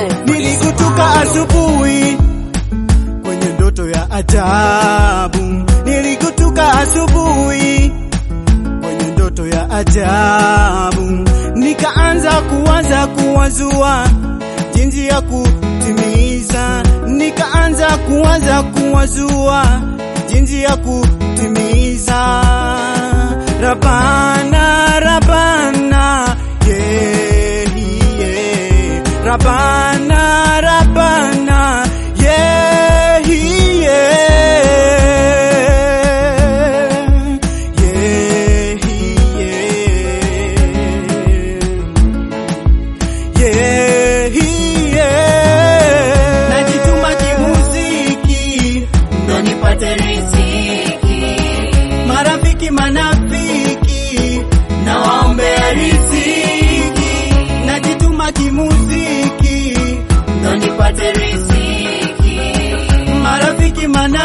Nilikutuka asubuhi kwenye ndoto ya ajabu, nilikutuka asubuhi kwenye ndoto ya ajabu, nikaanza kuwaza kuwazua jinsi ya kutimiza, nikaanza kuwaza kuwazua jinsi ya kutimiza. Rabana, Rabana, yeah, yeah. Rabana, Rabana, yeah, yeah. Yeah, yeah. Yeah, yeah. Najituma kimuziki ndo nipate riziki, marafiki manafiki na waombea riziki, najituma kimuziki ndo nipate riziki, marafiki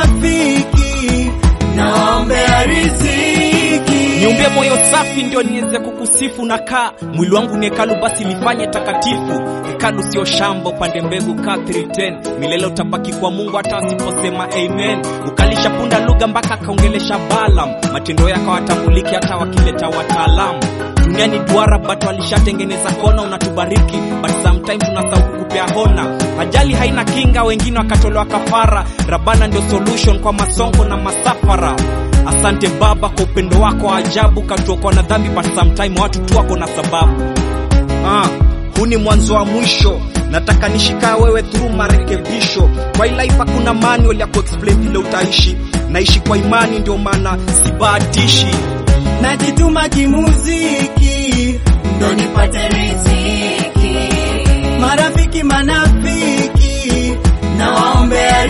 manafiki na waombea riziki. niumbie moyo safi ndio niweze kukusifu na kaa mwili wangu ni hekalu basi lifanye takatifu hekalu sio shamba upande mbegu ka 310 milele utabaki kwa mungu hata asiposema amen ukalisha punda lugha mpaka akaongelesha balam matendo yako watambuliki hata wakileta wataalamu duniani duara bado alishatengeneza kona unatubariki but sometimes unasahau kukupea hona ajali haina kinga wengine wakatolewa kafara rabana ndio solution kwa masongo na masafara asante baba kwa upendo wako wa ajabu katuokoa na dhambi but sometime watu tu wako na sababu ah, huu ni mwanzo wa mwisho nataka nishikaa wewe through marekebisho kwa hii life hakuna manual ya kuexplain vile utaishi naishi kwa imani ndio maana sibahatishi najituma kimuziki ndo nipate riziki, marafiki manafiki na waombea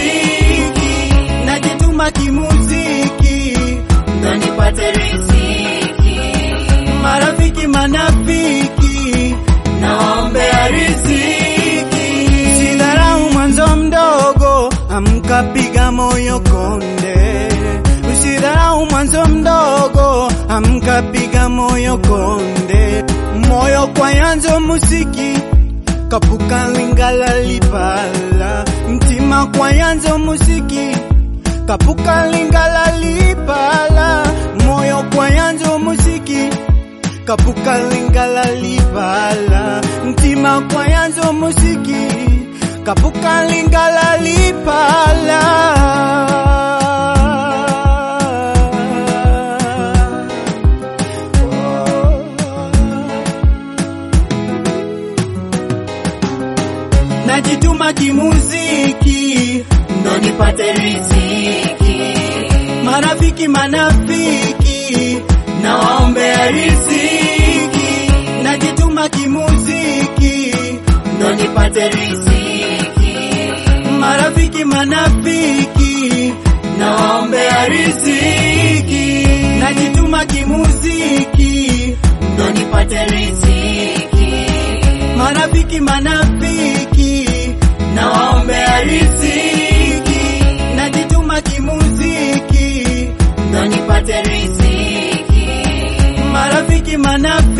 riziki, najituma kimuziki ndo nipate riziki, marafiki manafiki na waombea riziki. Usidharau mwanzo mdogo, amka piga moyo konde. Usidharau mwanzo mdogo, amka piga moyo konde. Moyo kwa yanzo musiki kapuka lingala lipala mtima kwa yanzo musiki kapuka lingala lipala moyo kwa yanzo musiki kapuka lingala libala mtima kwa yanzo musiki kapuka lingala lipala najituma kimuziki ndo nipate riziki, marafiki manafiki na waombea riziki, najituma kimuziki ndo nipate riziki, marafiki manafiki na waombea riziki, najituma kimuziki ndo nipate riziki, marafiki manafiki na waombea riziki, najituma kimuziki ndo nipate riziki, marafiki manafiki